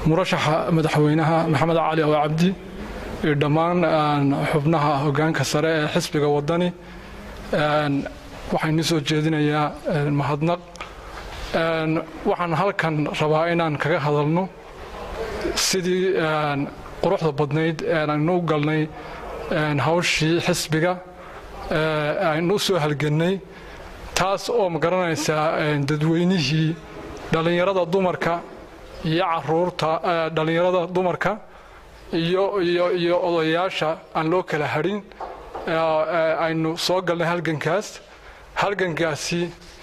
murashaxa madaxweynaha maxamed cali awa cabdi iyo dhammaan xubnaha hogaanka sare ee xisbiga wadani waxaan soo jeedinayaa mahadnaq waxaan halkan rabaa inaan kaga hadalno sidii quruxda badnayd aynu u galnay hawshii xisbiga aynu u soo halgannay taas oo ma garanaysaa dadweynihii dhallinyarada dumarka iyo caruurta dhallinyarada dumarka iyo iyo iyo odayaasha aan loo kala hadhin aynu soo galnay halgankaas halgankaasi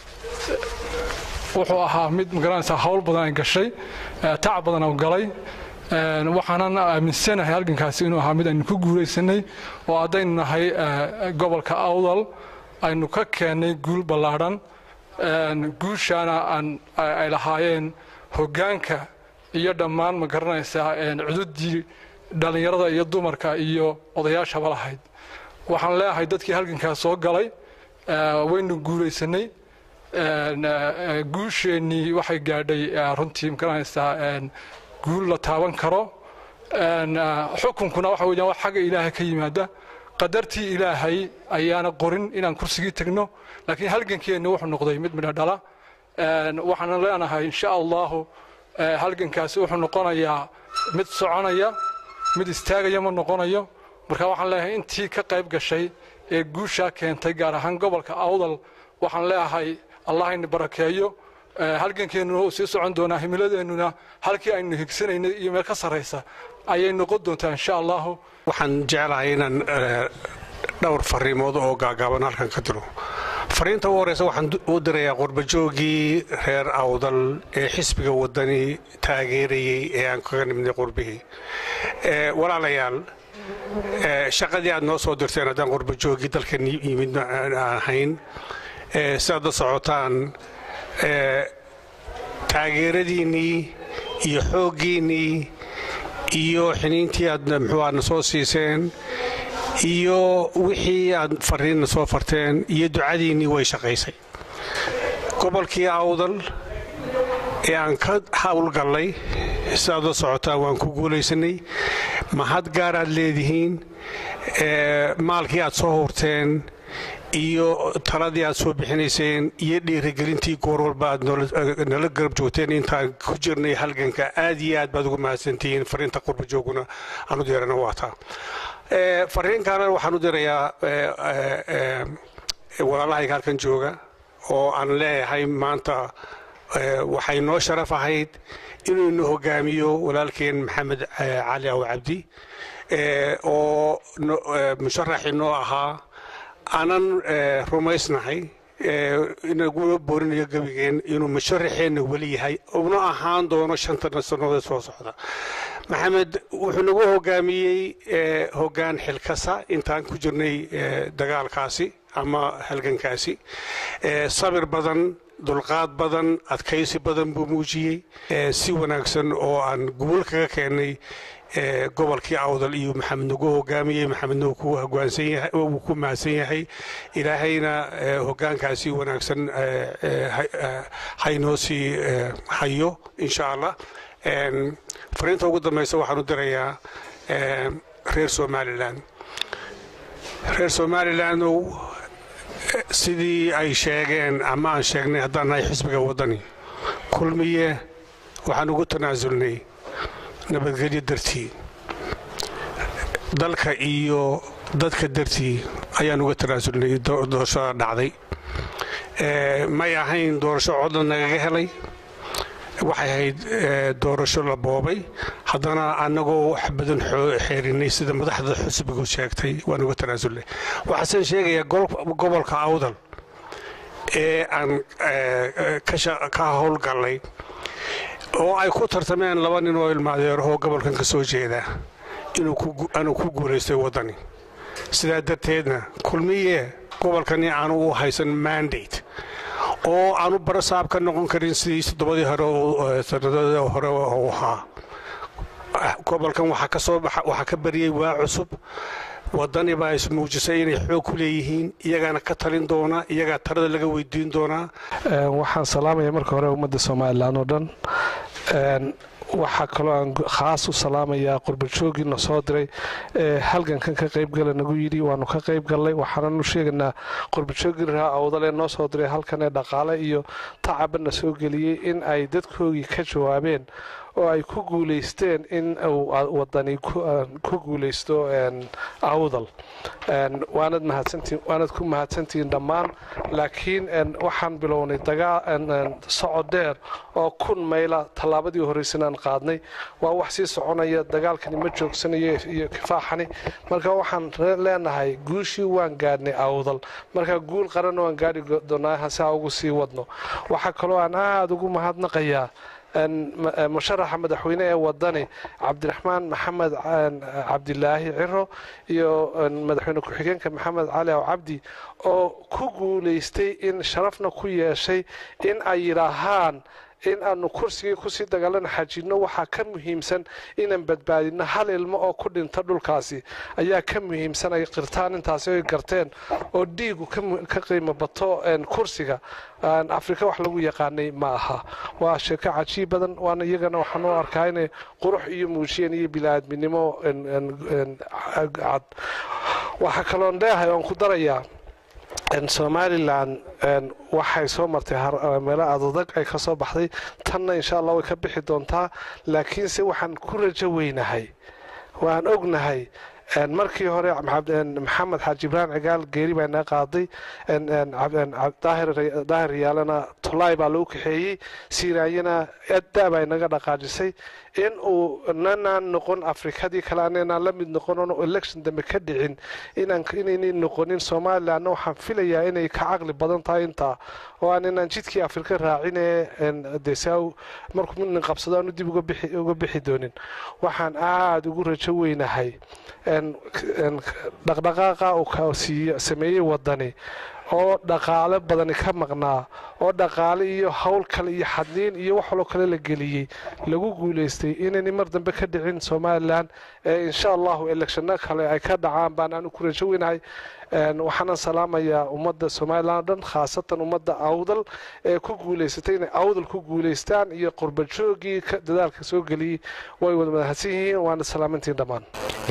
wuxuu ahaa mid magaranaysaa hawl badan ay gashay tac badan oo galay waxaanan aaminsanahay halgankaasi inuu ahaa mid aynu ku guulaysanay oo haddaynu nahay gobolka awdal aynu ka keennay guul ballaadhan guushaana ay lahaayeen hoggaanka iyo dhammaan ma garanaysaa cududii dhallinyarada iyo dumarka iyo odayaashaba lahayd waxaan leeyahay dadkii halgankaas soo galay waynu guulaysanay guusheennii waxay gaadhay runtii ma garanaysaa guul la taaban karo xukunkuna waxa weeyaan wax xagga ilaahay ka yimaada qadartii ilaahay ayaana qorin inaan kursigii tagno laakiin halgankeenni wuxuu noqday mid midho dhala waxaana leenahay insha allahu halgankaasi wuxuu noqonayaa mid soconaya mid istaagaya ma noqonayo marka waxaan leeyahay intii ka qayb gashay ee guushaa keentay gaar ahaan gobolka awdal waxaan leeyahay allah ayna barakeeyo halgankeennuna uu sii socon doonaa himiladeennuna halkii aynu higsanaynay iyo meel ka sarraysa ayay noqon doontaa insha allahu waxaan jeclahay inaan dhowr fariimood oo gaagaaban halkan ka diro fariinta ugu horeysa waxaan u dirayaa qurbajoogii reer awdal ee xisbiga wadani taageerayey ee aan kaga nimidnay qurbihii walaalayaal shaqadii aad noo soo dirteen haddaan qurbajoogii dalkan yimid aan ahayn sidaad la socotaan taageeradiinnii iyo xooggiinnii iyo xiniintii aad muxuuaadna soo siiseen iyo wixii aad fariinna soo farteen iyo ducadiinnii way shaqaysay gobolkii awdal ee aan ka howlgallay sidaad la socotaan waan ku guulaysanay mahad gaaraad leedihiin maalkii aad soo hurteen iyo taladii aad soo bixinayseen iyo dhiirigelintii goor walba aad nala garab joogteen intaan ku jirnay halganka aad iyo aad baad ugu mahadsantihiin fariinta qurbajooguna aan u dirana waataa fariin kalena waxaan u dirayaa walaalahayga halkan jooga oo aan leeyahay maanta waxay noo sharaf ahayd inuu ina hogaamiyo walaalkeen maxamed cali aw cabdi oo musharaxii noo ahaa aanan rumaysnahay inaguna boorinayo gebigeen inuu musharaxeenna weli yahay una ahaan doono shanta sannadood soo socda maxamed wuxuu nagu hogaamiyey hoggaan xilkasa intaan ku jirnay dagaalkaasi ama halgankaasi sabir badan dulqaad badan adkaysi badan buu muujiyey si wanaagsan oo aan guul kaga keennay gobolkii awdal iyo maxamed nagu hogaamiyey maxamedna wuu ku mahadsan yahay ilaahayna hogaankaasi wanaagsan haynoo sii hayo insha allah fariinta ugu dambaysa waxaan u dirayaa reer somalilan reer somalilandow sidii ay sheegeen ama aan sheegnay haddaan nahay xisbiga waddani kulmiye waxaan ugu tanaasulnay nabadgelyo dartii dalka iyo dadka dartii ayaan uga tanaasulnay doorashada dhacday may ahayn doorasho codna nagaga helay waxay ahayd doorasho la boobay haddana annagoo wax badan xeerinay sida madaxda xusbigu sheegtay waan uga tanaasulnay waxaasen sheegayaa gobolka awdal ee aan ka howlgallay oo ay ku tartameen laba nin oo ilmaadeerahoo gobolkan ka soo jeeda inuu ku guulaystay waddani sidaa darteedna kulmiye gobolkani aanu u haysan mandate oo aanu barasaab ka noqon karin sidii toddobadii hore sanadada hore u ahaa gobolkan waxaa ka bariyey waa cusub waddani baa ismuujisay inay xoog ku leeyihiin iyagaana ka talin doona iyagaa talada laga weydiin doonaa waxaan salaamaya marka hore ummadda somalilan oo dhan waxaa kaloo aan khaas u salaamayaa qurbajoogii na soo diray ee halgankan ka qaybgala nagu yidhi waanu ka qayb gallay waxaanan u sheegaynaa qurbajoogii raha awdale noo soo diray halkan ee dhaqaale iyo tacaba na soo geliyey in ay dadkoogii ka jawaabeen oo ay ku guulaysteen in uu wadani ku guulaysto awdal waanad mahadsantiin waanad ku mahadsantihiin dhammaan laakiin waxaan bilownay socod dheer oo kun mayla tallaabadii horreysanaan qaadnay waa wax sii soconaya dagaalkani ma joogsanayo iyo kifaaxani marka waxaan leenahay guushii waan gaadhnay awdal marka guul qaranna waan gaadhi doonaa hase ha ugu sii wadno waxaa kaloo aan aada ugu mahadnaqayaa musharaxa madaxweyne ee wadani cabdiraxmaan maxamed cabdilaahi ciro iyo madaxweyne ku-xigeenka maxamed cali aw cabdi oo ku guulaystay in sharafna ku yeeshay in ay yidhaahaan in aanu kursigii kusii dagaalana xajinno waxaa ka muhiimsan inaan badbaadino hal ilmo oo ku dhinta dhulkaasi ayaa ka muhiimsan ay qirtaan intaasi ay garteen oo dhiigu ka qiimo bato kursiga afrika wax lagu yaqaanay ma aha waa sheeko cajiib badan waana iyagana waxaan u arkaa inay qurux iyo muujiyeen iyo bili-aadminimo cad waxaa kaloon leeyahay oon ku darayaa somalilan waxay soo martay meelo adadag ay ka soo baxday tanna insha allah way ka bixi doontaa laakiinse waxaan ku rajo weynahay waan ognahay markii hore maxamed xaaji ibraahim cigaal geeri baa naga qaaday daahir riyaalena tolaay baa lagu kaxeeyey siiraanyana adda baa inaga dhaqaajisay in uu nanaan noqon afrikadii kale ananaan la mid noqon oon election dambe ka dhicin inaynay noqonin somalilanna waxaan filayaa inay ka caqli badan tahay intaa oo aan inaan jidkii afrika raacine desaw markuu nin qabsado aanu dib uga bixi doonin waxaan aada ugu rajo weynahay dhaqdhaqaaqa uu sameeyey wadani oo dhaqaale badani ka maqnaa oo dhaqaale iyo howl kale iyo xadliin iyo wax waloo kale la geliyey lagu guulaystay inaynay mar dambe ka dhicin somalilan ee insha allahu elekshano kale ay ka dhacaan baan aanu ku rajo weynahay waxaanan salaamayaa ummadda somalilan o dhan khaasatan ummadda awdal ee ku guulaysatay inay awdal ku guulaystaan iyo qurbajoogii dadaalka soo geliyey way wada mahadsan yihiin waana salaamantiin dhammaan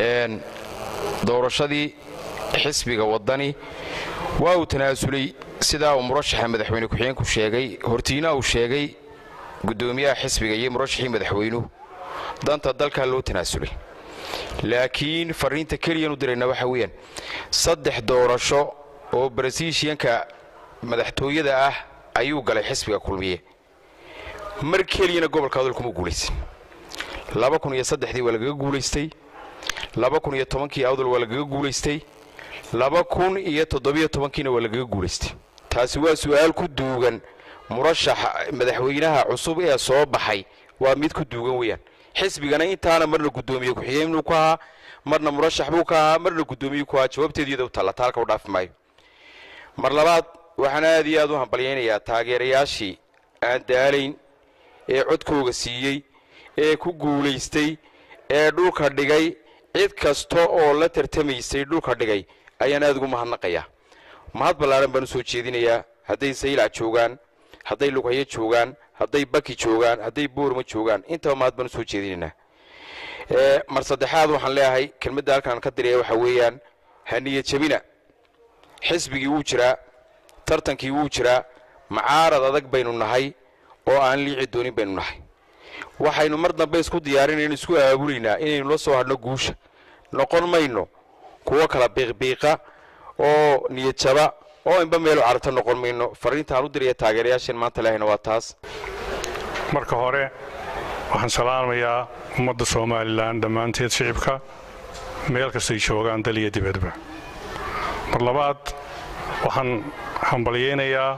doorashadii xisbiga wadani waa uu tanaasulay sidaa uu murashaxa madaxweyne ku-xigeenku sheegay hortiina uu sheegay guddoomiyaha xisbiga iyo murashaxii madaxweynuhu danta dalkaa loo tanaasulay laakiin fariinta keliyanu dirayna waxa weeyaan saddex doorasho oo barasiishiyanka madaxtooyada ah ayuu galay xisbiga kulmiye mar keliyana gobolka adol kuma guulaysan laba kun iyo saddexdii waa lagaga guulaystay laba kun iyo tobankii awdal waa lagaga guulaystay laba kun iyo toddobiyo tobankiina waa lagaga guulaystay taasi waa su'aal ku duugan murashaxa madaxweynaha cusub ee soo baxay waa mid ku duugan weeyaan xisbigana intaana marna guddoomiye ku-xigeen buu ka ahaa marna murashax buu ka ahaa marna guddoomiye ku ahaa jawaabteedu iyada u taalla taalka u dhaafi maayo mar labaad waxaan aad iyo aad u hambalyaynayaa taageerayaashii aan daalayn ee codkooga siiyey ee ku guulaystay ee dhulka dhigay cid kasta oo la tartamaysay dhulka dhigay ayaan aad ugu mahadnaqayaa mahad ballaaran baan u soo jeedinayaa hadday saylac joogaan hadday lughayo joogaan hadday baki joogaan hadday boorma joogaan intaba mahad baan u soo jeedinaynaa mar saddexaad waxaan leeyahay kelmadda halkaan ka diraya waxaa weeyaan haniya jebina xisbigii wuu jiraa tartankii wuu jiraa macaarad adag baynu nahay oo aan liici doonin baynu nahay waxaynu mar dambe isku diyaarinayno isku aabulaynaa inaynu la soo hadhno guusha noqon mayno kuwo kala biiqbiiqa oo niyadjaba oo inba meelu carabta noqon mayno fariintaan u diraya taageerayaasheen maanta leahayna waa taas marka hore waxaan salaamayaa ummadda somalilan dhammaanteed shicibka meel kastay joogaan dal iyo dibadba mar labaad waxaan hambalyaynayaa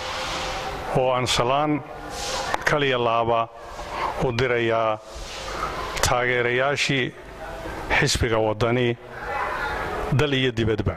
oo aan salaan kaliya laaba u dirayaa taageerayaashii xisbiga waddani dal iyo dibadba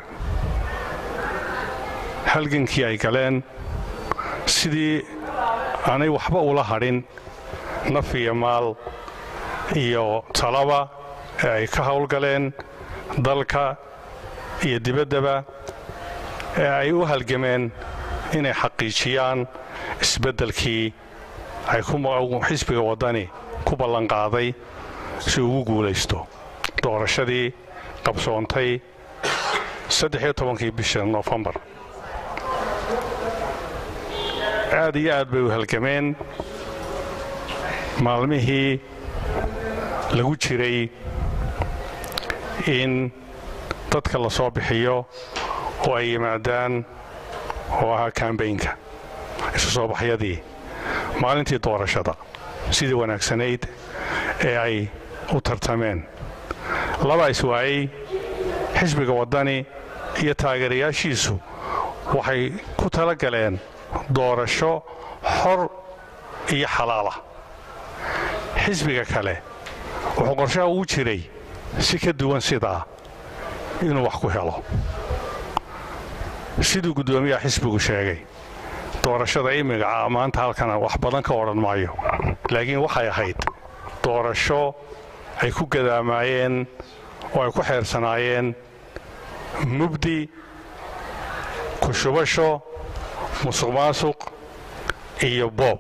halgankii ay galeen sidii aanay waxba ula hadhin naf iyo maal iyo talaba ee ay ka howlgaleen dalka iyo dibaddaba ee ay u halgameen inay xaqiijiyaan isbeddelkii ay xisbiga waddani ku ballanqaaday si ugu guulaysto doorashadii qabsoontay saddex-iyo tobankii bisha noofembar aad iyo aad bay u halgameen maalmihii lagu jiray in dadka la soo bixiyo oo ay yimaadaan oo ahaa kambaynka isu soo baxyadii maalintii doorashada sidii wanaagsanayd ee ay u tartameen laba iswaayey xisbiga waddani iyo taageerayaashiisu waxay ku tala galeen doorasho xor iyo xalaalah xisbiga kale wuxuu qorshaha ugu jiray si ka duwan sidaa inuu wax ku helo siduu guddoomiyaha xisbigu sheegay doorashada imiga maanta halkana wax badan ka odhan maayo laakiin waxay ahayd doorasho ay ku gadaamaayeen oo ay ku xeersanaayeen mubdi kushubasho musuq maasuq iyo boob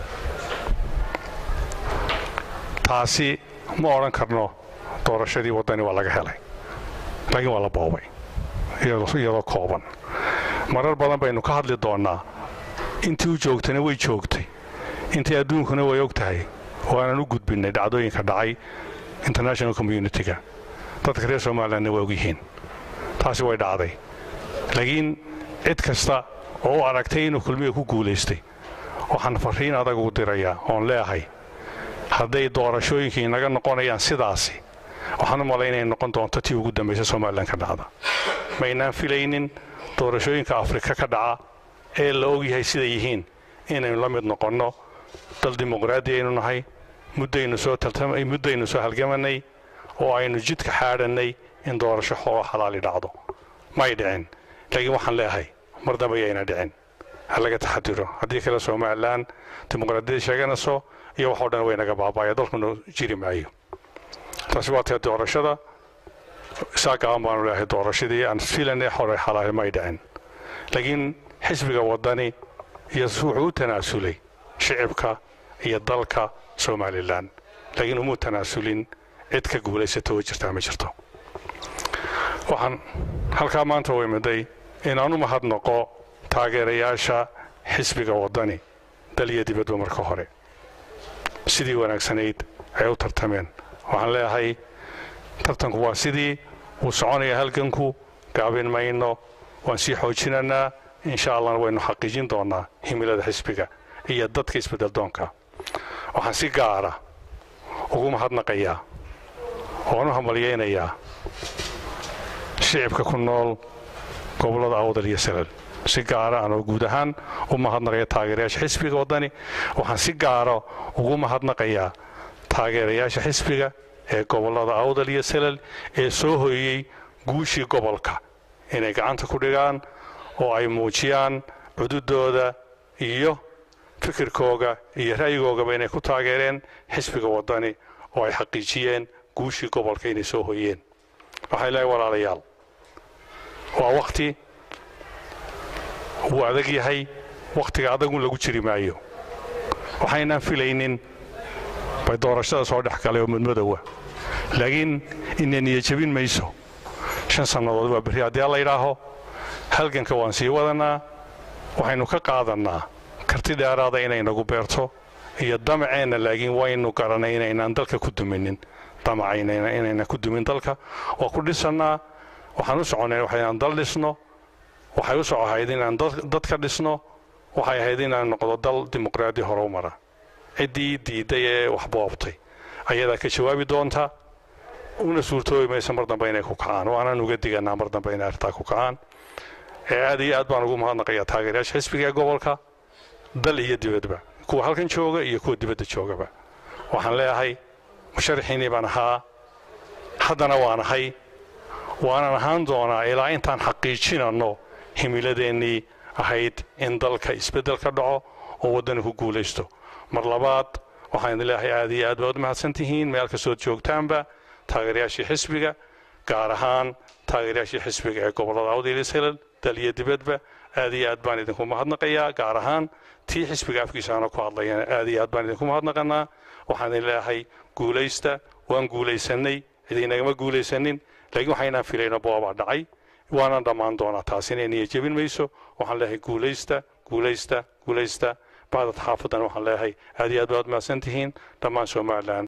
taasi ma odhan karno doorashadii waddani waa laga helay laakiin waa la boobay iyadoo kooban marar badan baynu ka hadli doonnaa intii u joogtayna way joogtay intii adduunkuna way og tahay oo aanan u gudbinnay dhacdooyinka dhacay international communitiga dadka reer somalilandna way ogyihiin taasi way dhacday laakiin cid kasta oo u aragtay inuu kulmiga ku guulaystay waxaan farriin adag ugu dirayaa oon leeahay hadday doorashooyinkii naga noqonayaan sidaasi waxaan u malay inay noqon doonto tii ugu dambaysa somalilan ka dhacda maynaan filaynin doorashooyinka afrika ka dhaca ee la ogyahay siday yihiin inaynu la mid noqonno dal dimuqraadi aynu nahay muddaynu soo halgamanay oo aynu jidka xaadhannay in doorasho xoolo xalaali dhacdo may dhicin laakiin waxaan leeahay mar dambe ayayna dhicin ha laga taxadiro haddii kale somalilan dimuqraadiyada sheeganayso iyo waxoo dhan way naga baaba'aya dalkuna jiri maayo taasi waa tee doorashada isaa gaaban baanu leeahay doorashadii aan filanay xore xalaali may dhicin laakiin xisbiga waddani iyo wuxuu u tanaasulay shicibka iyo dalka somalilan laakiin umuu tanaasulin cid ka guulaysata oo jirtaa ma jirto waxaan halkaa maanta u imiday inaan u mahadnaqo taageerayaasha xisbiga waddani dal iyo dibadba marka hore sidii wanaagsanayd ay u tartameen waxaan leeyahay tartanku waa sidii wuu soconaya halganku gaabin mayno waan sii xoojinanaa insha allahna waynu xaqiijin doonnaa himilada xisbiga iyo dadka isbeddeldoonka waxaan si gaara ugu mahadnaqayaa oan u hamalyaynayaa shicibka ku nool gobollada awdal iyo salal si gaara anoo guud ahaan u mahadnaqaya taageerayaasha xisbiga waddani waxaan si gaara ugu mahadnaqayaa taageerayaasha xisbiga ee gobollada awdal iyo salal ee soo hoyey guushii gobolka inay gacanta ku dhigaan oo ay muujiyaan cududooda iyo fikirkooga iyo ra'yigoogaba inay ku taageereen xisbiga waddani oo ay xaqiijiyeen guushii gobolka inay soo hoyeen waxay leehay walaalayaal waa wakhti wuu adag yahay wakhtiga adagun lagu jiri maayo waxaynaan filaynin bay doorashada soo dhex galay oo mudmadowa laakiin ina niyajabin mayso shan sannadood waa berri haddii alla yidhaaho halganka waan sii wadanaa waxaynu ka qaadannaa karti dheeraada inay nagu beerto iyo damaceenna laakiin waynu garanay inaynaan dalka ku duminin damacayna inaynan ku dumin dalka waa ku dhisannaa waxaan u soconay waxaynaan dal dhisno waxay u soco ahayd inaan dad ka dhisno waxay ahayd inaan noqdo dal dimuqraadi hore u mara ciddii diidday ee waxboobtay ayadaa ka jawaabi doonta una suurtoobi maysa mar dambe inay ku kacaan waanaan uga diganaa mar dambe inay arrintaa ku kacaan ee aad iyo aad baan ugu mahadnaqayaa taageerayaasha xisbiga ee gobolka dal iyo dibadba kuwa halkan jooga iyo kuwa dibadda joogaba waxaan leeyahay musharaxiinii baan ahaa haddana waan ahay waanan ahaan doonaa ilaa intaan xaqiijinanno himiladeennii ahayd in dalka isbeddel ka dhaco oo waddani ku guulaysto mar labaad waxaan idin leeyahay aad iyo aad baad u mahadsan tihiin meel kastood joogtaanba taageerayaashii xisbiga gaar ahaan taageerayaashii xisbiga ee gobollada awdiliselal dal iyo dibadba aad iyo aad baan idinku mahadnaqayaa gaar ahaan tii xisbiga afkiisa aana ku hadlayana aad iyo aad baan idinku mahadnaqanaa waxaan idin leeyahay guulaysta waan guulaysannay cidiinagama guulaysanin laakiin waxaynaan filayna boobaa dhacay waana dhammaan doonaa taasina niya jebin mayso waxaan leeyahay guulaysta guulaysta guulaysta bacdad xaafadan waxaan leeyahay aad iyo aad baad mahadsan tihiin dhammaan somalilan